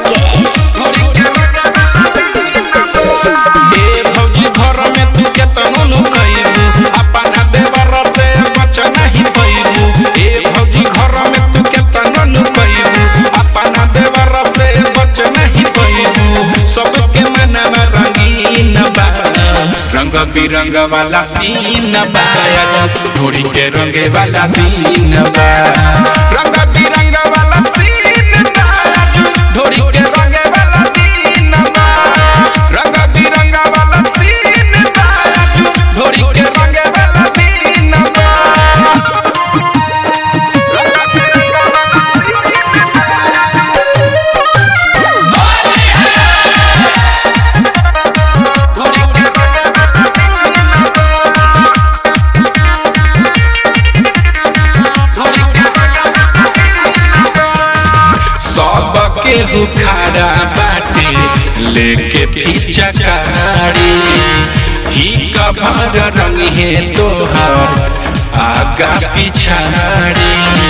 रोके ए भौजी घर में तू केतनो नु कइबू अपना देवर से बच नहीं पइबू ए भौजी घर में तू केतनो नु कइबू अपना देवर से बच नहीं पइबू सबके मनवा रंगीन बा रंग बिरंग वाला सीन बा ढोरी के रंगे वाला दिन बा रंग बिरंग वाला सीन बा ढोरी के रंगे वाला दिन बा रंग बिरंग वाला सीन बा ढोरी के रंगे वाला दिन बा रंग बिरंग वाला सबके हुखारा बाटे लेके पीछा कारी ही कभर रंग है तोहर आगा पिछाड़ी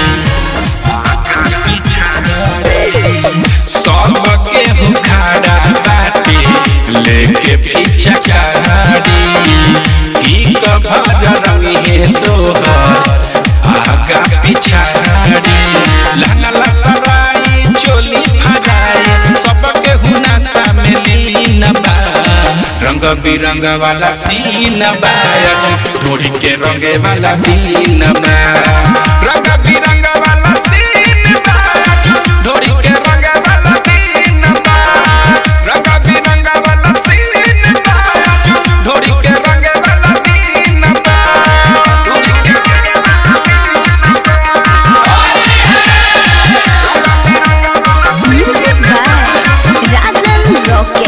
सबके हुखारा बाटे लेके पीछा कारी ही कभर रंग है तोहर आगा पिछाड़ी लहंगा लसराई चोली फराई सबके हुना शामिलीन बा रंग बिरंग वाला सीन बा ढोरी के रंगे वाला दिन बा रंग बिरंग वाला सीन बा ढोरी के रंगे वाला दिन बा रंग बिरंग वाला सीन बा ढोरी के रंगे वाला दिन बा ढोरी के रंगे म्यूजिक बाय राजन रोके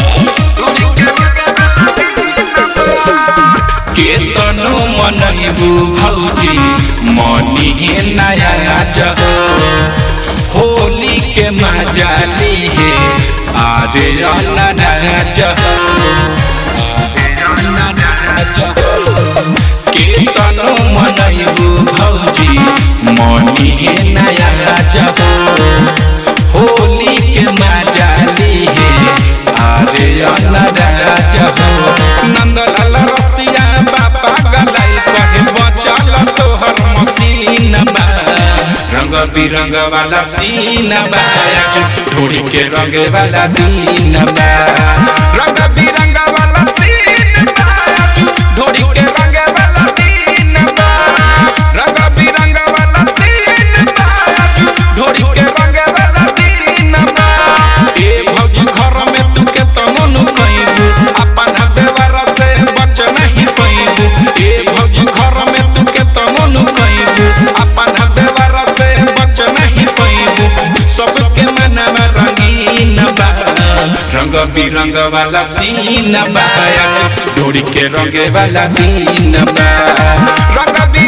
केतनो मनैबू भौजी मनी हे नया जहो होली के मजा ली हे आरे नया जहो केतनो मनैबू भौजी मनी हे नया जहो होली के मजा ली हे आरे नया जहो नंदलाल रसिया बाबा गलाई कहे बचल तोहर मसीन बा रंग बिरंग वाला सीन बा ढोरी के रंग वाला दिन बा रंग बिरंग वाला सीन बा ढोरी के रंग वाला दिन बा रंग बिरंग वाला सीन बा ढोरी के रंग वाला दिन बा ए भौजी घर में तू के तमनु कइबू अपना देवर से बच नहीं पइबू ए भौजी घर में तू के तमनु कइबू अपना देवर से बच नहीं पइबू सबके मनवा रंगीन बा रंग बिरंग वाला सीन बा डोरी के रंगे वाला दिन बा रंग बिरंग